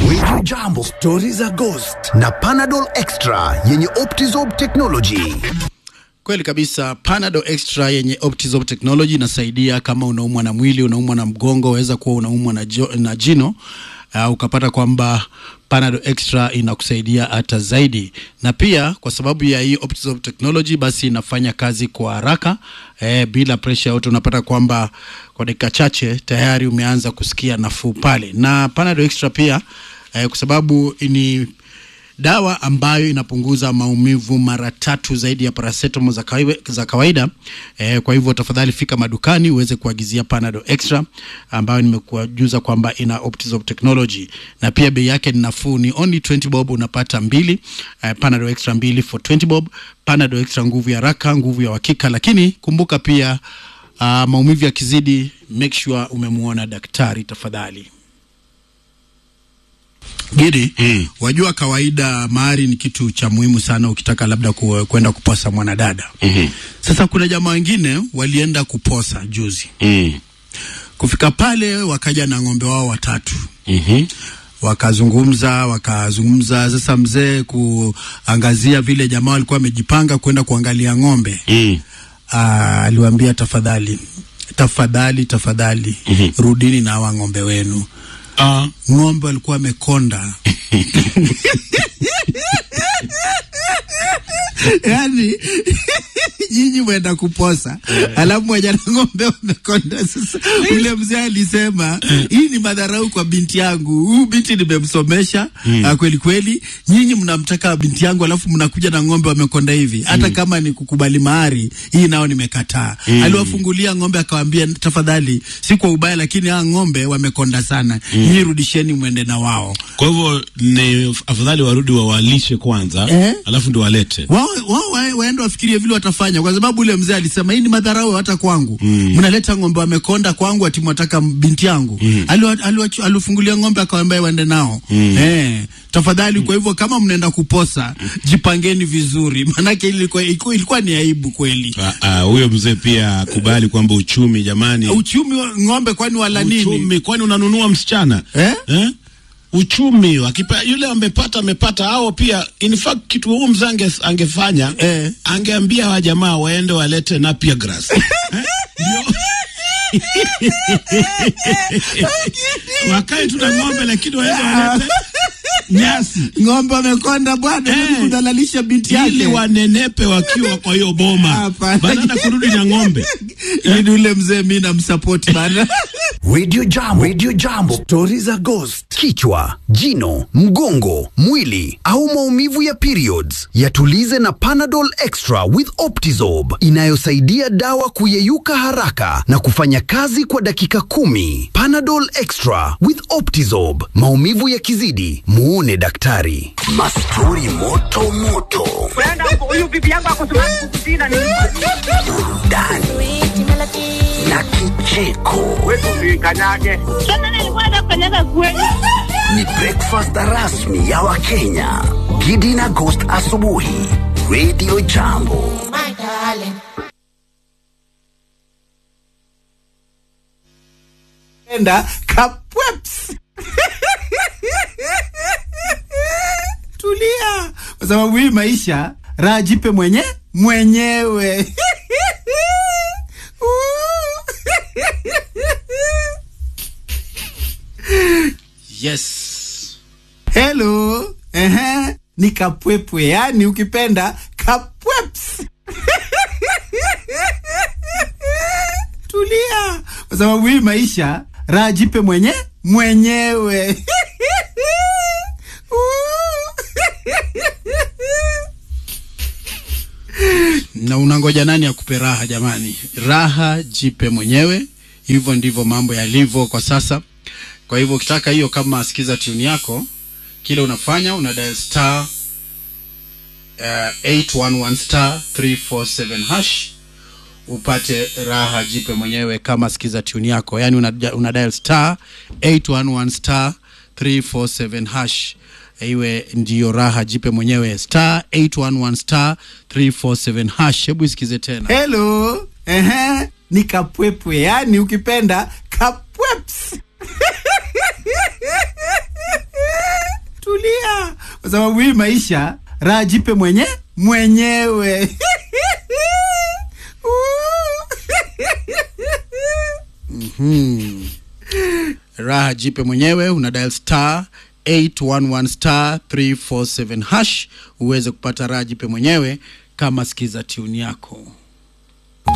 Radio Jambo, stori za Ghost na Panadol Extra yenye Optizorb technology. Kweli kabisa, Panadol Extra yenye Optizorb technology inasaidia kama unaumwa na mwili, unaumwa na mgongo, waweza kuwa unaumwa na, jo, na jino uh, ukapata kwamba Panadol Extra inakusaidia hata zaidi, na pia kwa sababu ya hii Optizorb technology, basi inafanya kazi kwa haraka eh, bila pressure yote. Unapata kwamba kwa dakika chache tayari umeanza kusikia nafuu pale, na Panadol Extra pia eh, kwa sababu ni dawa ambayo inapunguza maumivu mara tatu zaidi ya paracetamol za kawaida, za kawaida. E, kwa hivyo tafadhali fika madukani uweze kuagizia Panadol Extra ambayo nimekujuza kwamba ina Optizorb technology na pia bei yake ni nafuu, ni only 20 bob unapata mbili. E, Panadol Extra mbili for 20 bob. Panadol Extra nguvu ya haraka, nguvu ya uhakika, lakini kumbuka pia uh, maumivu yakizidi, make sure umemuona daktari tafadhali. Gidi, mm. Wajua kawaida mahari ni kitu cha muhimu sana ukitaka labda ku, kwenda kuposa mwanadada. Mhm. Sasa kuna jamaa wengine walienda kuposa juzi. Mm. Kufika pale wakaja na ng'ombe wao watatu. Mhm. Wakazungumza, wakazungumza. Sasa mzee kuangazia vile jamaa walikuwa wamejipanga kwenda kuangalia ng'ombe. Mm. Ah, aliwaambia tafadhali, tafadhali, tafadhali Mhm. rudini na hawa ng'ombe wenu. Ah. Ng'ombe walikuwa wamekonda yani nyinyi mwenda kuposa alafu mwenye na ng'ombe wamekonda. Sasa ule mzee alisema hii ni madharau kwa binti yangu, huyu binti nimemsomesha ah, kweli kweli, nyinyi mnamtaka binti yangu alafu mnakuja na ng'ombe wamekonda hivi. Hata kama ni kukubali mahari, hii nao nimekataa. Aliwafungulia ng'ombe akawaambia, tafadhali, si kwa ubaya, lakini hawa ng'ombe wamekonda sana, nyinyi rudisheni mwende na wao. Kwa hivyo ni afadhali warudi wawalishe kwanza Eh? alafu ndio walete. wao wao wa- waende wafikirie vile watafanya, kwa sababu ule mzee alisema hii ni madharau hata kwangu. Mnaleta ng'ombe wamekonda kwangu, ati mwataka binti yangu. Aliwa- aliwachu- Alifungulia ng'ombe akawaambia waende nao eh, tafadhali. Kwa hivyo kama mnaenda kuposa, jipangeni vizuri, maanake ilikuwa, ilikuwa, ilikuwa ni aibu kweli. Ah, ah, Huyo mzee pia akubali kwamba uchumi jamani, Uchumi wa ng'ombe kwani wala nini? uchumi kwani unanunua msichana Eh? Eh? Uchumi akipa, yule amepata amepata, hao pia in fact kitu huu mzee ange, angefanya Eh. angeambia hawa jamaa waende walete Napier grass eh? Ndio. wakae tu na ng'ombe lakini waende walete nyasi Ng'ombe wamekonda bwana, Eh. hey. kudhalalisha binti yake ili wanenepe wakiwa kwa hiyo boma Hapana. badala ya kurudi na ng'ombe. ili ule mzee mi namsapoti bana. Radio Jambo, Radio Jambo, stori za Ghost. Kichwa, jino, mgongo, mwili au maumivu ya periods, yatulize na Panadol Extra with Optizorb inayosaidia dawa kuyeyuka haraka na kufanya kazi kwa dakika kumi. Panadol Extra with Optizorb, maumivu yakizidi, muone daktari. Mastori moto moto, Brenda, huyu bibi yangu ako Sudan Kusini ni burudani na kicheko. wetu usikanyage. Sasa nilikuwa nafanyaga kweli. ni breakfast rasmi ya Wakenya. Gidi na Ghost asubuhi, Radio Jambo. enda kapweps tulia, kwa sababu hii maisha raha jipe mwenye mwenyewe. Yes. Hello. Ehe. Ni kapwepwe, yani ukipenda kapweps. Tulia, kwa sababu hii maisha raha jipe mwenye mwenyewe. na unangoja nani akupe raha jamani? Raha jipe mwenyewe. Hivyo ndivyo mambo yalivyo kwa sasa. Kwa hivyo ukitaka hiyo, kama sikiza tune yako, kile unafanya una dial star uh, 811 star 347 hash upate raha jipe mwenyewe kama sikiza tune yako, yani una, una dial star 811 star 347 hash iwe ndiyo raha jipe mwenyewe star 811 star 347 hash. Hebu isikize tena. Hello, ehe, ni kapwepwe, yani ukipenda kapweps. tulia kwa sababu hii maisha raha jipe mwenye mwenyewe raha jipe mwenyewe una dial star 811 star 347 hash uweze kupata raha jipe mwenyewe kama sikiza tune yako